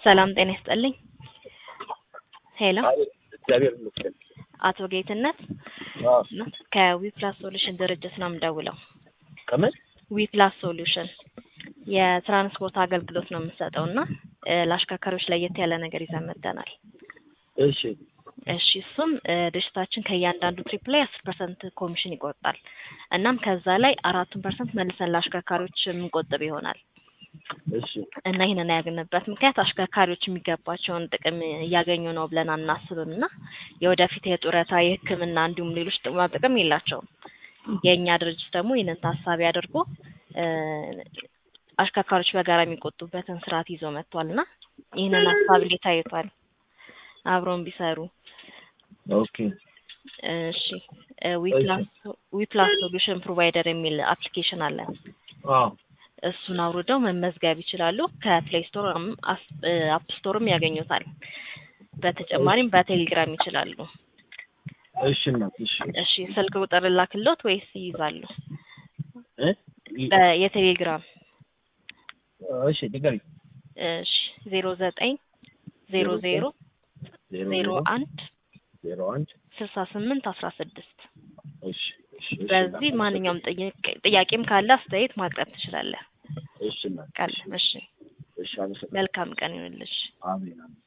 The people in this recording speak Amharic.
ሰላም ጤና ይስጥልኝ። ሄሎ እግዚአብሔር ይመስገን። አቶ ጌትነት አዎ። ከዊፕላስ ሶሉሽን ድርጅት ነው የምደውለው። ከምን ዊፕላስ ሶሉሽን የትራንስፖርት አገልግሎት ነው የምንሰጠው እና እ ለአሽከርካሪዎች ለየት ያለ ነገር ይዘን መጥተናል። እሺ እሺ እሱም እ ድርጅታችን ከእያንዳንዱ ትሪፕ ላይ አስር ፐርሰንት ኮሚሽን ይቆርጣል። እናም ከዛ ላይ አራቱን ፐርሰንት መልሰን ለአሽከርካሪዎች የምንቆጥብ ይሆናል እሺ እና ይህንን ያግንበት ምክንያት አሽከርካሪዎች የሚገባቸውን ጥቅም እያገኙ ነው ብለን አናስብም እና የወደፊት የጡረታ የሕክምና እንዲሁም ሌሎች ጥቅማ ጥቅም የላቸውም። የእኛ ድርጅት ደግሞ ይህንን ታሳቢ አድርጎ እ አሽከርካሪዎች በጋራ የሚቆጡበትን ስርዓት ይዞ መጥቷል እና ይህንን ሀሳብ እንዴት ታይቷል? አብረውን ቢሰሩ ኦኬ እሺ እ ዊፕላስ ዊፕላስ ሶሉሽን ፕሮቫይደር የሚል አፕሊኬሽን አለ። አዎ እሱን አውርደው መመዝገብ ይችላሉ። ከፕሌይ ስቶር አፕ ስቶርም ያገኙታል። በተጨማሪም በቴሌግራም ይችላሉ። እሺ እናት እሺ እሺ ስልክ ቁጥር ላክሎት ወይስ ይይዛሉ? እ በ- የቴሌግራም እሺ ንገሪኝ። እሺ ዜሮ ዘጠኝ ዜሮ ዜሮ ዜሮ ዜሮ አንድ ዜሮ አንድ ስልሳ ስምንት አስራ ስድስት እሺ እሺ እሺ በዚህ እናት፣ ማንኛውም ጥያቄ- ጥያቄም ካለ አስተያየት ማቅረብ ትችላለህ። እሺ እናት፣ ቃል እሺ እሺ አመሰግናለሁ። መልካም ቀን ይሁንልሽ። አሜን አሜን።